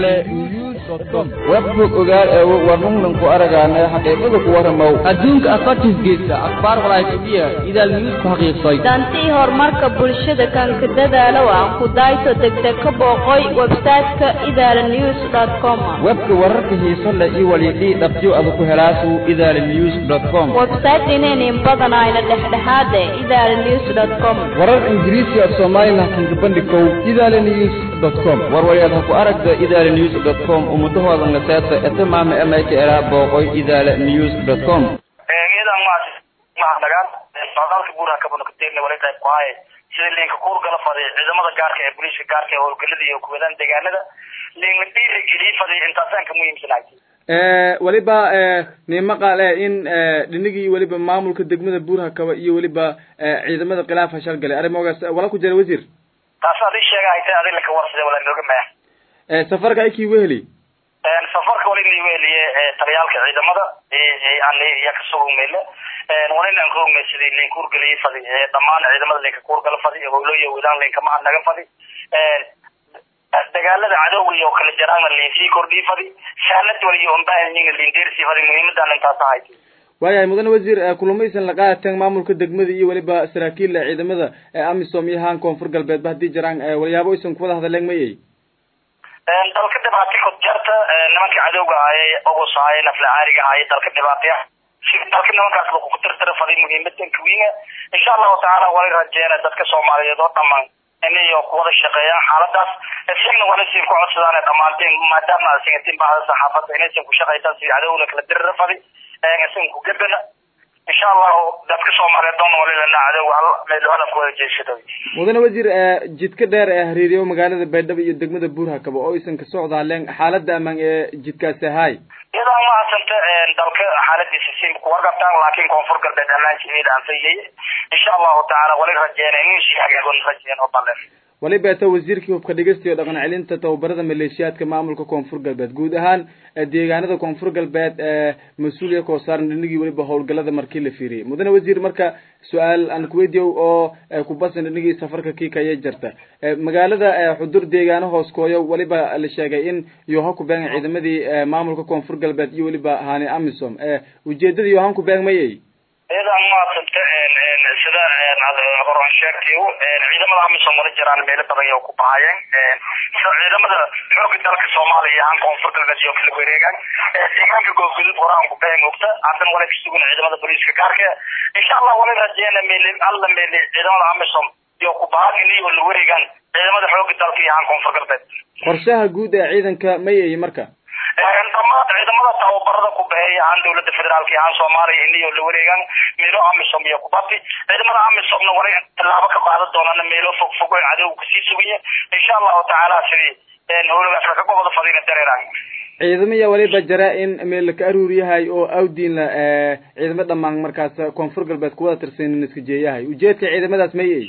idaale news com webbook ogaal ee warnunnan ku aragaana xaqiiqada ku warramow adduunka afartiisgeedka akhbaar walaayfadiya idaal news ku xaqiiqsay dantii horumarka bulshada kanka dadaalow aan ku dayto degdeg ka booqoy website-ka idaala news com webka wararka xiiso leh iyo walidhii dhabtiyo ada ku helaasu idaala news com website inaynin badanayna dhexdhexaade idaala news com warar ingiriisi af soomaalilah kinka bandhikow idaala news com warwalyaad ha ku aragta idaala news com ummadahooda naseeta eta maama emayka eraa booqoy idaala news com iyadan maas mahadnagaan socdaalka guuraha kabanokateerna wali qayb ku haye sida liinka kuurgala faday ciidamada gaarka ee booliiska gaarka ee howlgalada iyo kuwadaan deegaanada liinla dhiirigeliy faday intaasaan ka muhiimsanahay weliba nima qaale in dhinigii weliba maamulka degmada buurha kaba iyo weliba ciidamada khilaaf hashal galay arrimogaas wala ku jira wasiir taas adii sheega haytay adi laka warsade wala nooga maya safarka ikii weheli safarka wali inay weheliye taliyaalka ciidamada ani iya kasugumele walina aan kaogmay sidii liin kuurgaliy fadi dhamaan ciidamada liinka kuurgala fadi howlooyo wadaan liinka mahad naga fadi dagaalada cadowga iyo kala jaraana liin sii kordhii fadi saanad waliyo unbaahanyiga liin deersii fadi muhiimadan intaas ahayd waayahay mudane wasiir kulamaysan la qaadateen maamulka degmada iyo weliba saraakiil ciidamada amisom iyo haan koonfur galbeedba haddii jiraan walyaabo aysan kuwada hadleen mayay dalka dhibaatay kodjarta nimanka cadowga ahaye ogos ahaye nafla caariga ahaye dalka dhibaataya dalka nimankaas lagu tirtira faday muhiimadan kawiina insha allahu tacaala wali rajeena dadka soomaaliyeed oo dhamaan inayo kuwada shaqeeyaan xaaladaas isagna wala siin ku codsadaan dhamaanteen maadaama singatiin bahda saxaafadda inaysan ku shaqaysaan sidii cadowna kala dirira faday isan ku gebana insha allahu dadka soomaaliyeed doona walilana cadowga hal meel hadaf wada jeesada mudane wasiir jidka dheer ee hariiriyo magaalada baydhabo iyo degmada buurhakaba oo aysan ka socdaaleen xaalada amaan ee jidkaasi ahaay iyadoo mahadsanta dalka xaaladiisa si kuwargabtaan laakiin koonfur galbeed ammaankeeda aan faylaye insha allahu tacaala wali rajeena inuu sii hagaagon rajeen oo balle waliba eta wasiirkii hubka dhigista iyo dhaqan celinta tababarada maleeshiyaadka maamulka koonfur galbeed guud ahaan deegaanada koonfur galbeed mas-uuliya koo saaran dhinigii weliba howlgalada markii la fiiriyay mudane wasiir marka su-aal aan kuweydiyow oo kubasan dhinigii safarka kii kaya jirta magaalada xudur deegaano hoos kooyo weliba la sheegay in yoha ku beegan ciidamadii maamulka koonfur galbeed iyo weliba hani amisom ujeedada yohan ku beeg mayay iyadan maasanta sida horan sheegtay ciidamada amisom wala jiraan meelo badan oo ku bahayeen ciidamada xooga dalka soomaaliya iyo han koonfur galbeed iyo kala wareegaan deegaanka goobgudud horaan ku bahan ogta haddana wala kasugun ciidamada booliiska gaarka insha allah wala rajeena meel alla meel ciidamada amisom iyo ku bahan inayo la wareegaan ciidamada xooga dalka iyo han koonfur galbeed qorshaha guud ee ciidanka mayay marka dhamaan ciidamada tababarada ku baxeeya ahaan dawladda federaalka iyo ahaan soomaaliya inayo la wareegaan meelo amisom iyo kubati ciidamada amisomna wala tallaabo ka qaadan doonana meelo fog fog oo cadowga kasii sugaya insha allahu tacaala sidii howlagaas laka gobada fadina dareeraan ciidamaya waliba jara in meel laka aruur yahay oo awdiinla ciidamo dhamaan markaas koonfur galbeed kuwada tirsanin iska jeeyahay ujeedka ciidamadaas mayay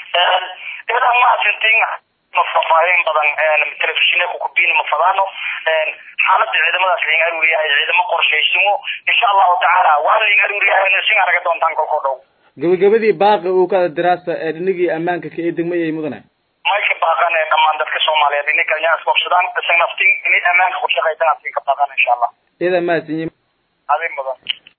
iyadan maasintin mafafaahin badan telefishinka kukubin ma fadaano xaalada ciidamadaas lain aruuriyahay ciidamo qorshaysimo insha allahu tacaala waa lain aruuriyahay sin araga doontaan kolkoo dhow gabagabadii baaqi uu kada diraasa ee dhinigii ammaanka ka ee degmayay mudane mayka baaqan ee dhamaan dadka soomaaliyeed inay kalnya isbogsadaan isan naftin inay ammaanka ku shaqaysan asin ka baaqan insha allah iyada mahadsanyi adin mudan